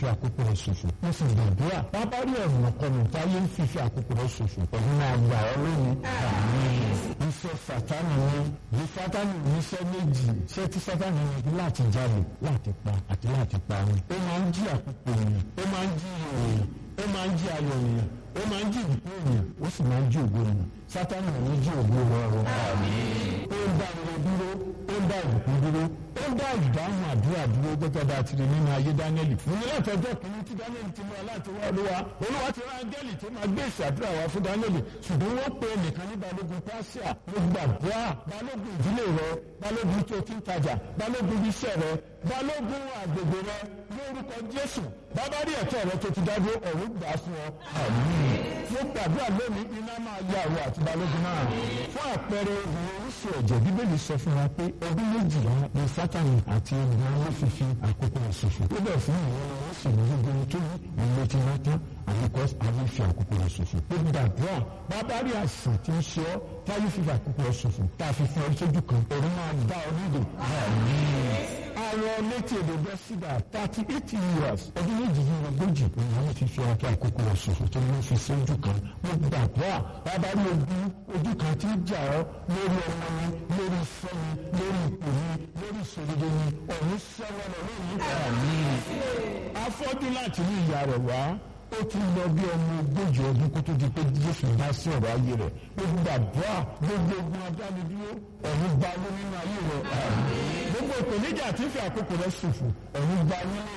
fi àkókò rẹ̀ ṣòfò mo sì gbàdúrà bàbá rí ọ̀nà kọlù táyé ń fi fi àkókò rẹ̀ ṣòfò ọ̀hún máa gbà ọ́ lónìí. iṣẹ́ sátánì ni bí sátánì níṣẹ́ méjì ṣé tí sátánì ní láti jalè láti pa àti láti parun ó máa ń jí àkókò ènìyàn ó máa ń jí ènìyàn ó máa ń jí ayọ̀ ènìyàn ó máa ń jí ìbùkún ènìyàn ó sì máa ń jí ògo ènìyàn sátánì ò ní jí ògo rọrùn. ó ń dá ire dúró ó ń dá ìbùkún dúró ó ń dá ìdáhùn àdúrà dúró gẹ́gẹ́ bá a ti rí nínú ayé dánẹ́lì. mo ní láti ọjọ́ kìíní tí dánẹ́lì ti mú wa láti wá olúwa olúwa ti rán áńgẹ́lì tó máa gbé ìṣàdúrà wá fún dánẹ́lì ṣùgbọ́n wọ́n pe ẹnìkan ní balógun pàṣẹ mo gbàdúrà balógun ìdílé rẹ balógun tó ti ń tajà balógun iṣẹ́ rẹ balógun àgbègbè rẹ lórúkọ jésù bàbá rí ẹ̀tọ́ rẹ tó ti dádúró ọ̀run gbà fún ọ. mo gbàdúrà lónìí iná máa yá àwọn àti balógun náà fún àpẹẹrẹ ìwọ̀n oríṣi ẹ̀jẹ̀ bíbélì sọ fún wa pé ọdún méjìlá ni sátani àti ènìyàn ló fi fi àkókò ìṣòfò ó bẹ̀ fún ìwọ̀n ni wọ́n sì ní gbogbo tó ní ìlú ti wá tán àbíkọ́ àwọn fi àkókò ìṣòfò ó gbàdúrà bàbá rí àìsàn tí ń ṣe ọ́ táyé fi fi àkókò ìṣòfò tá a fi fún ọ sójú kan òun máa dá ọ nílò àwọn létí èdè bẹ́ sídà thirty eight years ọdún méjì yìí ogójì ìyàwó ti fi ọkọ àkókò rẹ̀ ṣòfò tó ní fi sí ojú kan mo gbàdúrà bàbá ní ojú ojú kan tí ń jà ọ́ lórí ọmọ mi lórí ìfẹ́ mi lórí ipò mi lórí ìṣòdodo mi ọ̀hún sẹ́wọ́n lọ lórí ìfẹ́ mi. afọ́jú láti ní ìyá rẹ̀ wá ó ti lọ bí ọmọ ogójì ọdún kó tó di pé jésù dá sí ọ̀rọ̀ ayé rẹ̀ ó gbàdúrà gbogbo ogun adánidúró ọ̀hún gba ló nínú ayé rẹ̀ gbogbo ìpèníjà tí ń fi àkókò rẹ̀ ṣòfò ọ̀hún gba nínú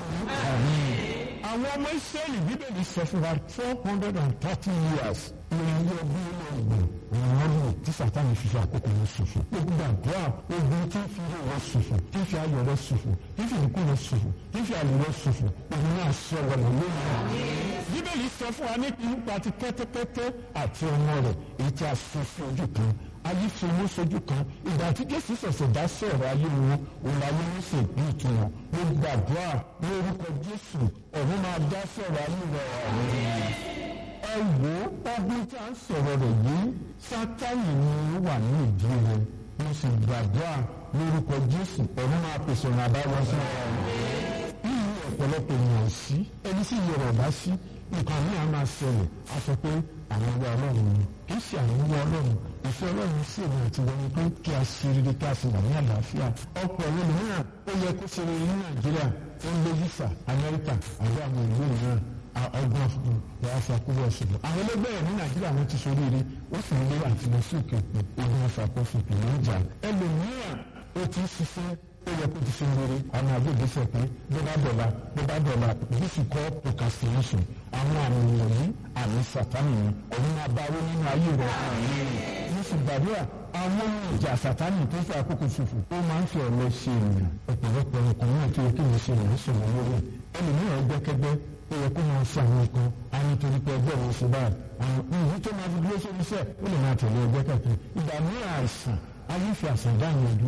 àwọn ọmọ ìsírẹ́lì bíbélì sọ fún wa four hundred and thirty years ìrìn ọdún nínú ọgbọ̀n ìrìn ọdún tí sàtáni fi fi àkókò rẹ̀ ṣòfò ó gbàdúrà ogun tí ń fi ilé rẹ̀ ṣòfò tí ń fi ayọ̀ rẹ̀ ṣòfò tí ń fi ìkú rẹ̀ ṣòfò tí ń fi àlè rẹ̀ ṣòfò òun náà sọ wọlé lónìí bíbélì sọ fún wa nípa ti kẹ́tẹ́kẹ́tẹ́ àti ọmọ rẹ̀ èyí tí a fi sí ojú kan ayé fi owó sójú kan ìgbà tí jésù ṣẹ̀ṣẹ̀ dá sọ̀rọ̀ ayé wọn òun ayé wọn sì bí ìtumọ̀ mo gbàdúrà ní orúkọ jésù ọ̀run máa dá sọ̀rọ̀ ayé rẹ̀ ẹ wò ó ọdún tí a ń sọ̀rọ̀ rẹ̀ yìí sátánì ni ó wà ní ìdí rẹ̀ mo sì gbàdúrà lórúkọ jésù ọ̀run máa pèsè ọ̀nà àbáwọ̀ sí ọ̀rọ̀ ọ̀pọ̀lọpọ̀ ènìyàn sí ẹni sì yọrọ ọ̀dá sí nǹkan ní a máa ṣẹlẹ̀ a sọ pé àwọn ọgbà ọlọ́run ni kì í ṣe àwọn ọgbà ọlọ́run ìfẹ́ ọlọ́run sí èmi àti wọn ni pé kí a ṣe rere kí a sì wà ní àlàáfíà ọ̀pọ̀ ẹ̀rọ mìíràn ó yẹ kó ṣe rere ní nàìjíríà ó ń lé visa amẹ́ríkà àbí àwọn ìlú mìíràn ọgbọ́n fún ìyá fàkúrò ọ̀ṣọ́gbọ̀n. àwọn ẹlẹgbẹ́ ẹ̀ ní nàìjíríà wọn ti sọrí ire ó sì ń lé àtìlẹsí òkè ogun fàkófìpì ní ìjà ẹlòmíràn ó ti ń ṣiṣẹ́ ó yẹ kó ti ṣe rere àwọn agbègbèsè pé bó bá dọ̀la bó bá dọ̀la this is called procrastination àwọn àmì wọ̀nyí àmì sàtánì ni òun máa bá owó nínú ayé rẹ̀ mo sì gbàdúrà àwọn ìjà sàtánì tó fẹ́ àkókò ṣòfò ó máa ń fi ọ̀lẹ ṣe ènìyàn ọ̀pọ̀lọpọ̀ nǹkan náà tó yẹ kí wọ́n ṣe ìrìn sọ̀rọ̀ lórí ẹlòmíràn gbẹ́kẹ́gbẹ́ ó yẹ kó máa ṣe àwọn nǹkan á nítorí pé ẹgbẹ́ òun ṣe báyìí àwọn ìlú tó máa fi dúró sórí iṣẹ́ ó lè máa tẹ̀lé ẹgbẹ́ kẹ̀kẹ́ ìgbà mìíràn àìsàn ayé fi àṣà dáhùn ẹ̀dùn